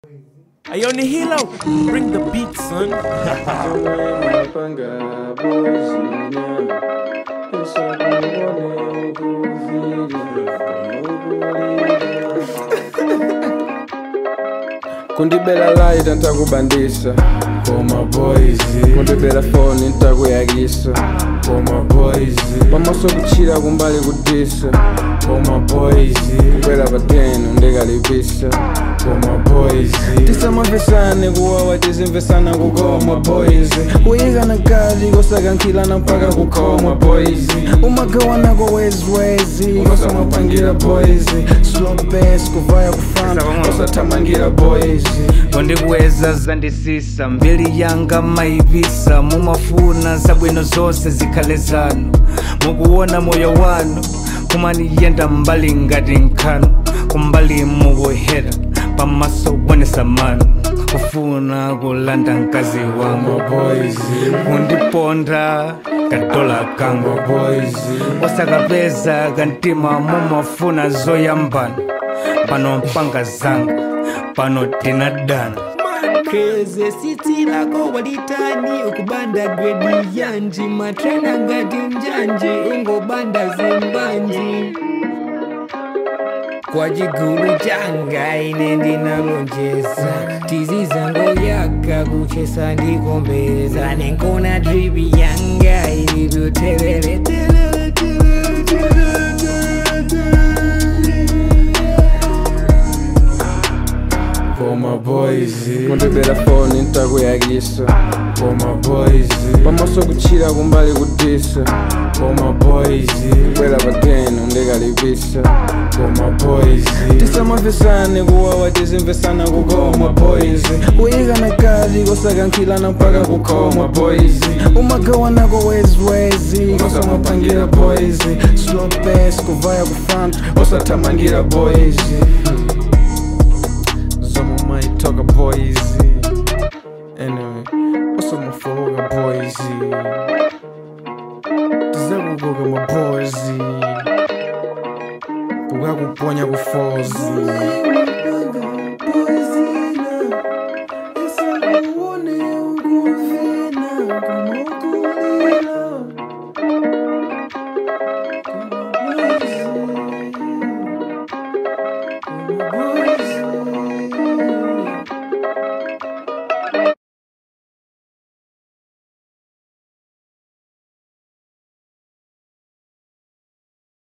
Hey, on the hilo, bring the beat, son. kundibela light ntakubandisa for my boys kundibela phone ntakuyakisa for my boys pamaso kuchira kumbali kudisa for my boys kukwela patenu ndikalipisa for my boys tisamamvesane kuwawa tizimvesana kukoma boys kuyikana kali kosakankhilana mpaka kukhoma boys umagawanako wezwezi kosamapangira boys slopes kuvaya kufana kosathamangira boys kondikuweza zandisisa mbiri yanga maivisa mumafuna zabwino zonse zikhale zanu mukuona moyo wanu kumaniyenda mbali ngati nkhanu kumbali mukuhera pamaso kuonesa manu kufuna kulanda mkazi wangu boys kundiponda kadola kangu boys osakapeza kantima mumafuna zoyambana pano mpanga zanga pano tinadana kreze siti lako walitani ukubanda gredi yanji matrena ngati njanji ungobanda zimbanji kwa chigulu changa ine ndinalonjeza tizi zango yaka kuchesa ndikombeza nenkona dripi yanga ilivyotelele telele, telele, telele, telele. for my boys kundibela phone ntakuyakisa for my boys pamaso kuchira kumbali kudisa for my boys kwela patenu ndikalipisa for my boys tisamamvesane kuwawa tizimvesana kukoma boys kuyikana kali kosakankhilana mpaka kukhoma boys umagawanako wezwezi kosamapangira boys slopes kuvaya kufana osathamangira boys Some of my talker boys. Anyway, what's up, my fuga boys? tizakukoka mabozi kukakuponya kufozi